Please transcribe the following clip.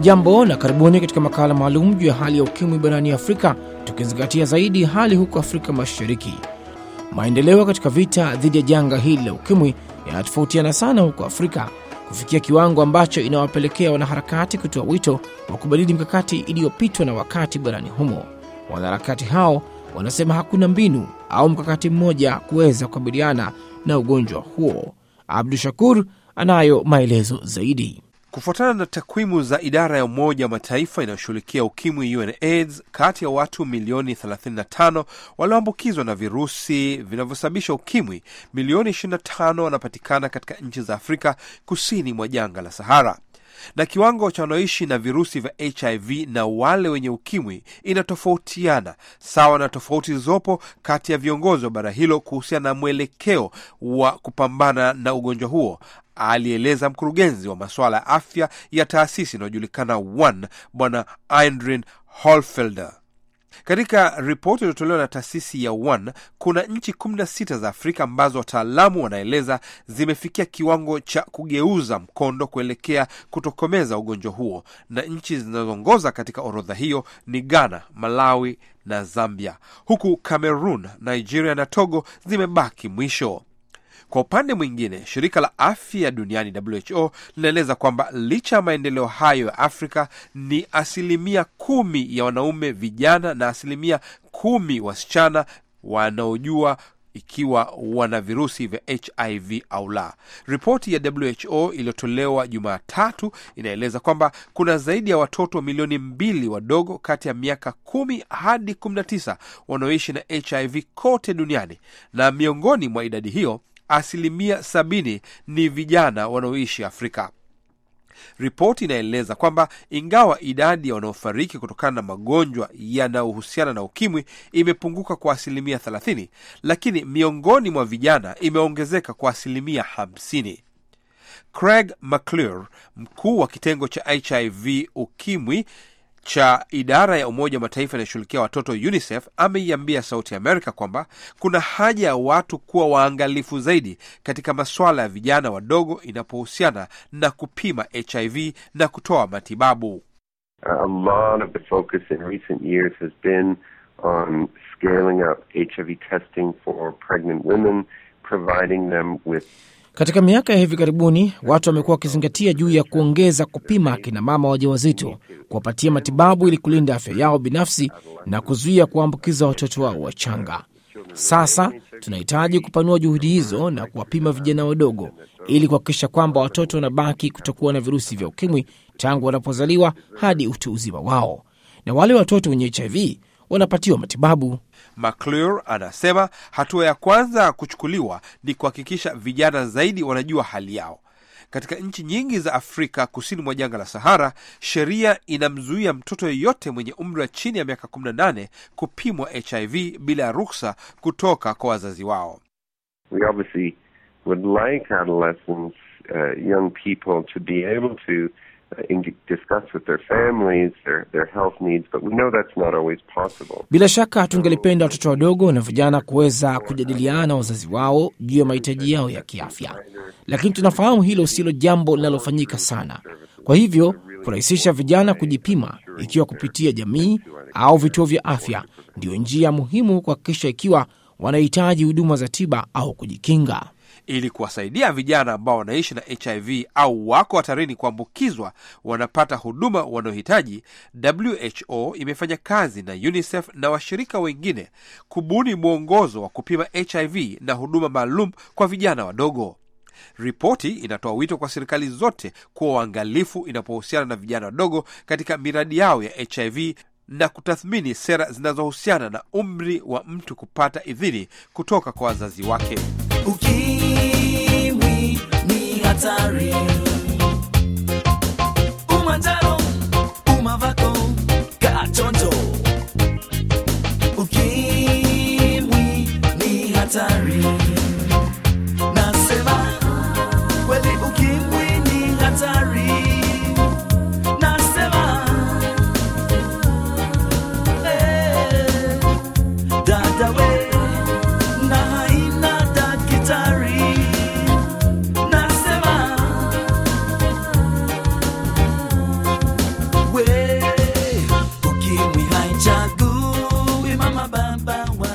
Hamjambo na karibuni katika makala maalum juu ya hali ya ukimwi barani Afrika, tukizingatia zaidi hali huko Afrika Mashariki. Maendeleo katika vita dhidi ya janga hili la ukimwi yanatofautiana sana huko Afrika kufikia kiwango ambacho inawapelekea wanaharakati kutoa wito wa kubadili mikakati iliyopitwa na wakati barani humo. Wanaharakati hao wanasema hakuna mbinu au mkakati mmoja kuweza kukabiliana na ugonjwa huo. Abdu Shakur anayo maelezo zaidi. Kufuatana na takwimu za idara ya Umoja wa Mataifa inayoshughulikia ukimwi UNAIDS, kati ya watu milioni 35 walioambukizwa na virusi vinavyosababisha ukimwi, milioni 25 wanapatikana katika nchi za Afrika kusini mwa jangwa la Sahara, na kiwango cha wanaoishi na virusi vya HIV na wale wenye ukimwi inatofautiana sawa na tofauti zilizopo kati ya viongozi wa bara hilo kuhusiana na mwelekeo wa kupambana na ugonjwa huo, alieleza mkurugenzi wa masuala ya afya ya taasisi inayojulikana ONE Bwana Indrin Holfelder. Katika ripoti iliyotolewa na taasisi ya ONE kuna nchi 16 za Afrika ambazo wataalamu wanaeleza zimefikia kiwango cha kugeuza mkondo kuelekea kutokomeza ugonjwa huo, na nchi zinazoongoza katika orodha hiyo ni Ghana, Malawi na Zambia, huku Cameroon, Nigeria na Togo zimebaki mwisho. Kwa upande mwingine, shirika la afya duniani WHO linaeleza kwamba licha ya maendeleo hayo ya Afrika ni asilimia kumi ya wanaume vijana na asilimia kumi wasichana wanaojua ikiwa wana virusi vya HIV au la. Ripoti ya WHO iliyotolewa Jumatatu inaeleza kwamba kuna zaidi ya watoto milioni mbili wadogo kati ya miaka kumi hadi kumi na tisa wanaoishi na HIV kote duniani, na miongoni mwa idadi hiyo asilimia sabini ni vijana wanaoishi Afrika. Ripoti inaeleza kwamba ingawa idadi ya wanaofariki kutokana na magonjwa yanayohusiana na ukimwi imepunguka kwa asilimia 30, lakini miongoni mwa vijana imeongezeka kwa asilimia 50. Craig McClure, mkuu wa kitengo cha HIV ukimwi cha idara ya Umoja wa Mataifa inayoshughulikia watoto UNICEF ameiambia Sauti ya Amerika kwamba kuna haja ya watu kuwa waangalifu zaidi katika masuala ya vijana wadogo inapohusiana na kupima HIV na kutoa matibabu. A lot of the focus in recent years has been on scaling up HIV testing for pregnant women, providing them with Katika miaka ya hivi karibuni watu wamekuwa wakizingatia juu ya kuongeza kupima akina mama wajawazito, kuwapatia matibabu ili kulinda afya yao binafsi na kuzuia kuwaambukiza watoto wao wachanga. Sasa tunahitaji kupanua juhudi hizo na kuwapima vijana wadogo ili kuhakikisha kwamba watoto wanabaki kutokuwa na virusi vya ukimwi tangu wanapozaliwa hadi utu uzima wao, na wale watoto wenye HIV wanapatiwa matibabu. McClure anasema hatua ya kwanza kuchukuliwa ni kuhakikisha vijana zaidi wanajua hali yao. Katika nchi nyingi za Afrika kusini mwa jangwa la Sahara, sheria inamzuia mtoto yeyote mwenye umri wa chini ya miaka 18 kupimwa HIV bila ya ruksa kutoka kwa wazazi wao. we obviously would like adolescents, uh, young people to be able to uh, in- discuss with their families their, their health needs, but we know that's not always possible. Bila shaka tungelipenda watoto wadogo na vijana kuweza kujadiliana na wazazi wao juu ya mahitaji yao ya kiafya, lakini tunafahamu hilo silo jambo linalofanyika sana. Kwa hivyo kurahisisha vijana kujipima, ikiwa kupitia jamii au vituo vya afya, ndiyo njia muhimu kuhakikisha ikiwa wanahitaji huduma za tiba au kujikinga. Ili kuwasaidia vijana ambao wanaishi na HIV au wako hatarini kuambukizwa wanapata huduma wanaohitaji, WHO imefanya kazi na UNICEF na washirika wengine kubuni mwongozo wa kupima HIV na huduma maalum kwa vijana wadogo. Ripoti inatoa wito kwa serikali zote kuwa waangalifu inapohusiana na vijana wadogo katika miradi yao ya HIV na kutathmini sera zinazohusiana na umri wa mtu kupata idhini kutoka kwa wazazi wake. Ukimwi ni hatari